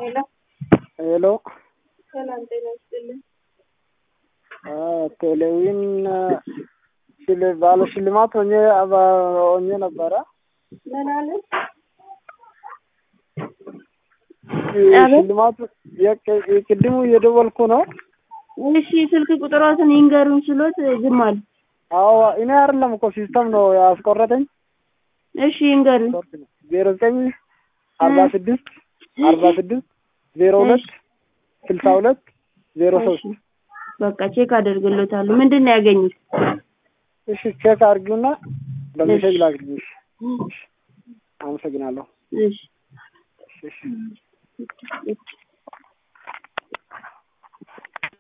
ሄሎ ሄሎ ሰላም ጤና ይስጥልኝ። ቴሌዊን ሽል ባለ ሽልማት ሆኜ አባ- ሆኜ ነበረ። ምን አለ? አቤት? ሽልማቱ የቅ- የቅድሙ እየደወልኩ ነው። እሺ ስልክ ቁጥሮትን ይንገሩን ስሎት ዝም አሉ። አዎ እኔ አይደለም እኮ ሲስተም ነው ያስቆረጠኝ። እሺ ይንገሩን። ዜሮ ዘጠኝ አርባ ስድስት አርባ ስድስት ዜሮ ሁለት ስልሳ ሁለት ዜሮ ሶስት እሺ በቃ ቼክ አደርግሎታለሁ። ምንድን ነው ያገኙት? እሺ ቼክ አድርጊውና በሜሴጅ ላክልኝ። እሺ አመሰግናለሁ። እሺ እሺ እሺ